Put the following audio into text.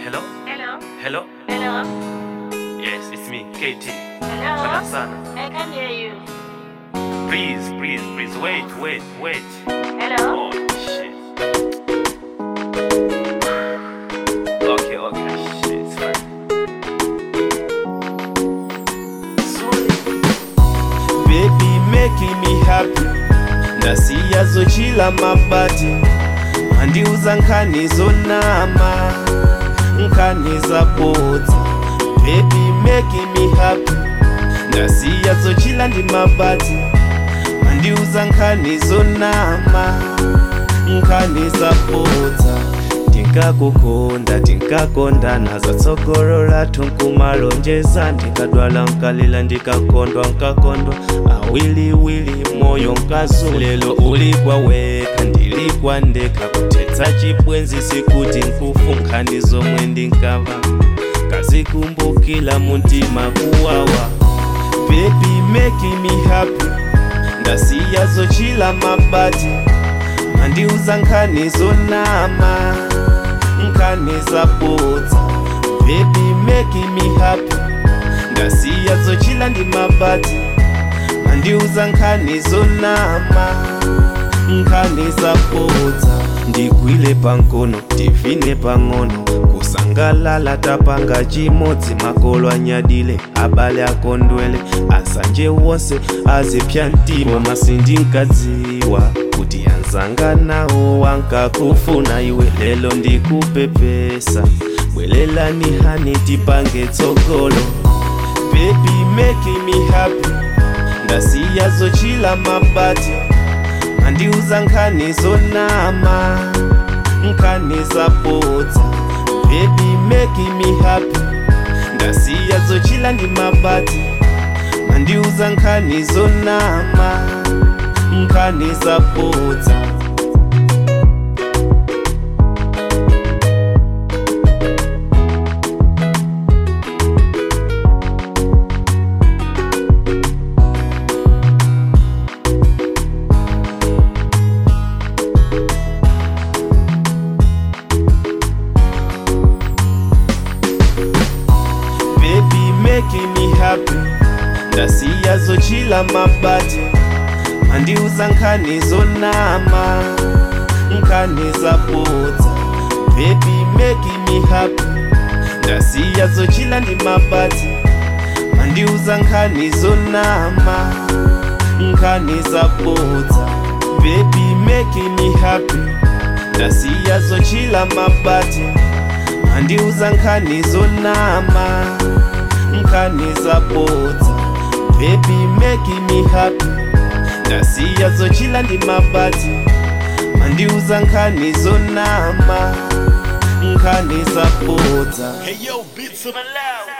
Hello? Hello? Hello? Hello? Yes, it's me, KT. Hello? Sana sana. I can hear you. Please, please, please, wait, wait, wait. Hello? Oh, shit. Okay, okay, shit, it's fine. baby making me happy ndasiya zochila mabati mandiuza nkhani zonama nkhani zabodza baby making me happy ndasiya zochila ndi mabati mandiuza nkhani zonama nkhani zabodza tinkakukonda tinkakondana zatsogolola tunkumalonjeza ndikadwala nkalila ndikakondwa nkakondwa awiliwili moyo nkazu lelo ulikwa weka ndilikwa ndeka kutetsa chibwenzi sikuti nkufu nkhani zomwe ndinkava kazikumbukila muntima kuwawa baby making me happy ndasiya zochila mabati mandiuza nkhani zonama nkhani zabodza baby making me happy ndasiya zochila ndi mabati mandiuza nkhani zonama nkhani zabodza ndigwile pankono tivine pang'ono kusangalala tapanga chimodzi makolo anyadile abale akondwele asanje wonse azipya mtima masindinkadziwa kuti anzanga nawo wankakufuna iwe lelo ndikupepesa bwelelani hani tipange tsogolo baby making me happy ndasiya zochila mabati mandiuza nkhani zonama nkhani zabodza baby making me happy ndasiya zochila ndi mabati mandiuza nkhani zonama nkhani zabodza baby making me happy ndasiya zochila mabati mandiuza nkhani zonama nkhani zabodza baby making me happy ndasiya zochila ndi mabati mandiuza nkhani zonama nkhani zabodza baby making me happy ndasiya zochila mabati mandiuza nkhani zonama nkhani zabodza baby making me happy ndasiya zochila ndi mabati mandiuza nkhani zonama nkhani zabodza Hey yo, beats of my loud.